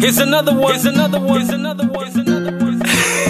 Here's another one. Here's another one. Here's another one. Here's another one.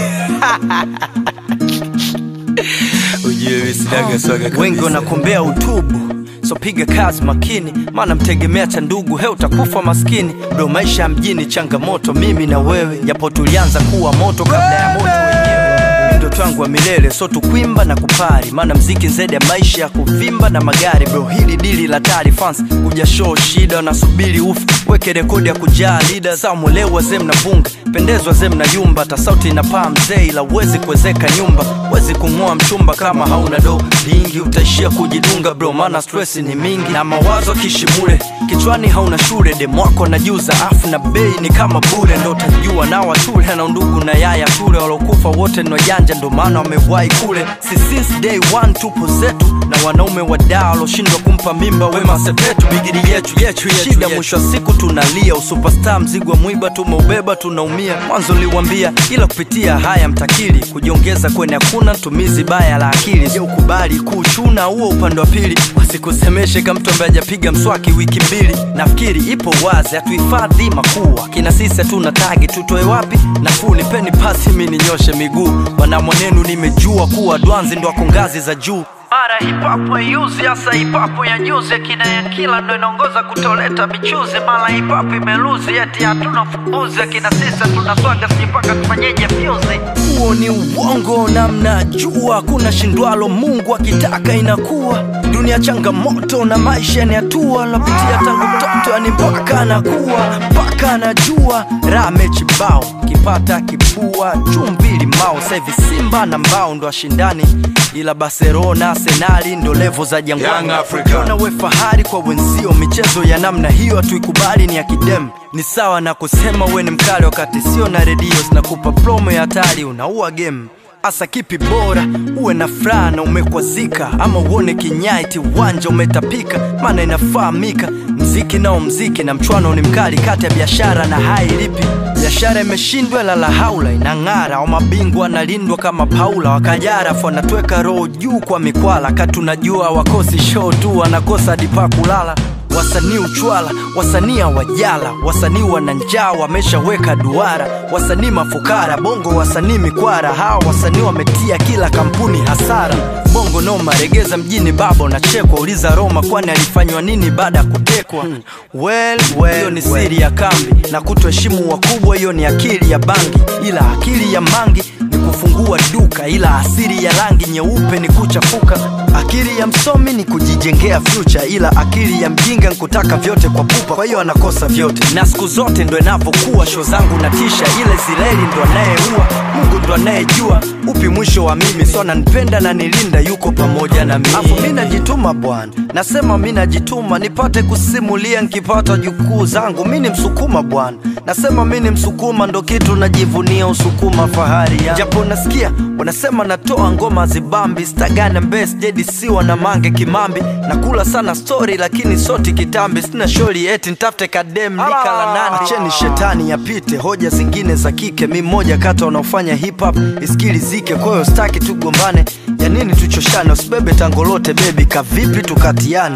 Ujue sinaga swaga kabisa. wengi wanakombea utubu so piga kazi makini maana mtegemea cha ndugu he utakufa maskini ndo maisha ya mjini changamoto mimi na wewe japo tulianza kuwa moto kabla ya moto wenyewe ndoto yangu wa milele so tukwimba na kupari maana mziki zaidi ya maisha ya kuvimba na magari bro hili dili la tari fans kuja show shida wanasubiri ufu weke rekodi ya kujaa lida samulewa zem na bunga pendezwa zem na yumba ta sauti inapaa mzee ila uwezi kuwezeka nyumba wezi kung'oa mchumba kama hauna do lingi utaishia kujidunga bro maana stress ni mingi na mawazo kishimule kichwani hauna shule demwako najuza afu na bei ni kama bure ndo utajua na watule na undugu na yaya tule walokufa wote ni wajanja ndo maana wamewahi kule si since day one tupo zetu na wanaume wadaa waloshindwa kumpa mimba wema sepetu bigiri yetu yetu shida mwisho wa siku tunalia usupestar mzigo wa mwiba tumeubeba tunaumia mwanzo liwambia ila kupitia haya mtakili kujiongeza kwenye hakuna tumizi baya la akili je ukubali kuchuna huo upande wa pili wasikusemeshe kama mtu ambaye hajapiga mswaki wiki mbili nafikiri ipo wazi hatuhifadhi makuu akina sisi hatuna tagi tutoe wapi nafuu nipeni pasi mi ninyoshe miguu wanamwanenu nimejua kuwa dwanzi ndo ako ngazi za juu mara hipapo yuzi hasa hipapo ya juzi akina ya kila ndo inaongoza kutoleta michuzi mara hipapo imeluzi eti hatuna fumbuzi akina sisa tunaswaga sipaka tufanyeje fyuzi huo ni uongo na mnajua kuna shindwalo mungu akitaka inakuwa dunia changamoto na maisha ni hatua lapitia tangu mtoto yani mpaka anakuwa mpaka anajua ramechibao kipata kipua chumvi limao sahivi simba na mbao ndo ashindani ila barcelona arsenali ndo levo za Young jangwani Africa. Ukiona we fahari kwa wenzio michezo ya namna hiyo hatuikubali ni ya kidem ni sawa na kusema we ni mkali wakati sio na redio zinakupa promo ya hatari unaua game hasa kipi bora uwe na furaha na umekwazika ama uone kinyaiti uwanja umetapika maana inafahamika mziki nao mziki na mchwano ni mkali kati ya biashara na hai lipi biashara imeshindwa lala haula inang'ara au mabingwa analindwa kama paula wakajarafu wanatweka roho juu kwa mikwala katunajua wakosi show tu wanakosa hadi pa kulala wasanii uchwala wasanii hawajala wasanii wana njaa wameshaweka duara wasanii mafukara bongo wasanii mikwara hawa wasanii wametia kila kampuni hasara bongo noma regeza mjini baba unachekwa uliza roma kwani alifanywa nini baada ya kutekwa hmm. well, well, hiyo ni siri ya kambi na kutoheshimu wakubwa hiyo ni akili ya bangi ila akili ya mangi ni kufungua duka ila asiri ya rangi nyeupe ni kuchafuka akili ya msomi ni kujijengea future ila akili ya mjinga nkutaka vyote kwa pupa kwa hiyo anakosa vyote na siku zote ndo inavyokuwa sho zangu na tisha ile zileli ndo anayeua mungu ndo anayejua upi mwisho wa mimi so nanipenda na nilinda yuko pamoja na mimi afu mi najituma bwana nasema mi najituma nipate kusimulia nkipata jukuu zangu mi ni msukuma bwana nasema mi ni msukuma ndo kitu najivunia usukuma fahari ya japo nasikia wanasema natoa ngoma zibambi stagana mbes jedisiwa na mange kimambi nakula sana stori lakini soti kitambi sina shori eti ntafute kadem nikala nani acheni shetani yapite hoja zingine za kike mi mmoja kata wanaofanya hip hop iskilizike kwahiyo staki tugombane ya nini tuchoshane usibebe tangolote bebi kavipi tukatiane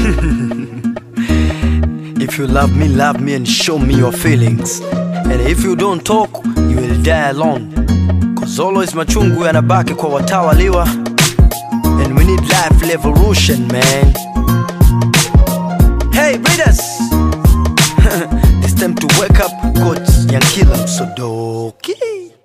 If you love me, love me and show me your feelings. And if you don't talk, you will die alone. Cause always machungu yanabaki kwa watawaliwa. And we need life revolution, man. Hey, readers! it's time to wake up, Coach Yankila Msodoki.